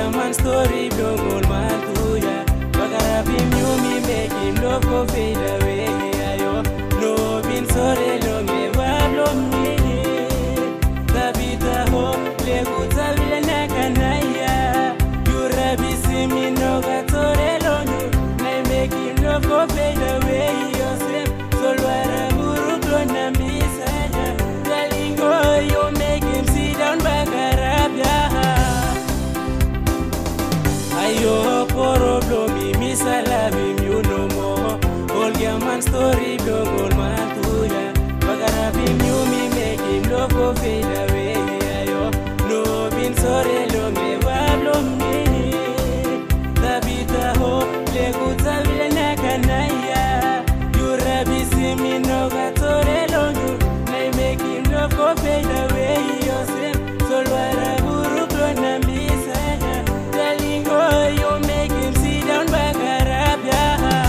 man story blogol matuya Bagarabi myumi make him love go fade away ayo No bin sore lo me wablo mi Tabita ho legu tabile nakanaya Yurabi simi no gatore lo nyu Nay make him love go fade away Yosef solwara guru klona misaya Galingo you make him sit down bagarabya Ayo problem misala you no more All your man story dog all man tuya Bagara bim you me make him love go fade away Ayo no bin sorry lo me wablo me Tabita ho legu tabile nakanaya You rabi simi no gatore lo you Nay make him love go fade away Yosef solwara guru klona misaya Galingo you make him sit down bagarabya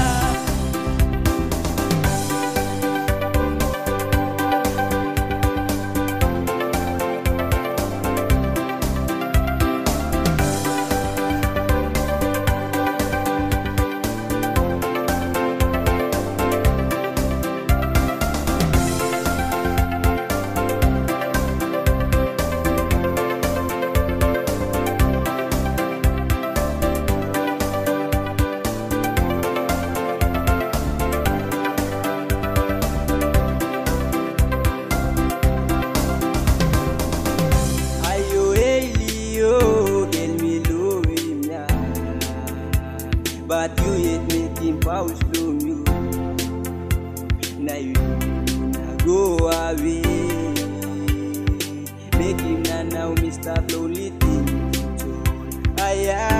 Ayo Elio, get me love him ya. But you yet make him pause from you. Now you na go away. Make him na now Mr. Lonely Aya,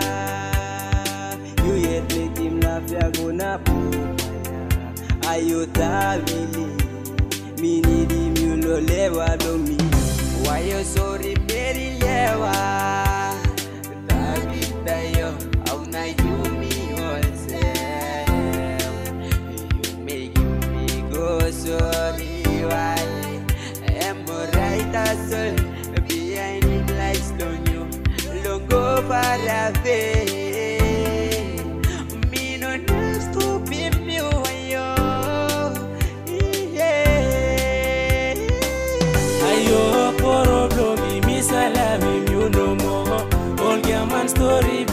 you yet make him na fear go na Ayo tabili, mi need him you lo lewa do me. Why you sorry Mary lewa? Tabita yo, how na you me yourself? You make me go sorry why? I'm right as well behind it like stone you. Long go far away. Me no know stupid me yo. Yeah. Ayo problem mi misala mi you no more All your man story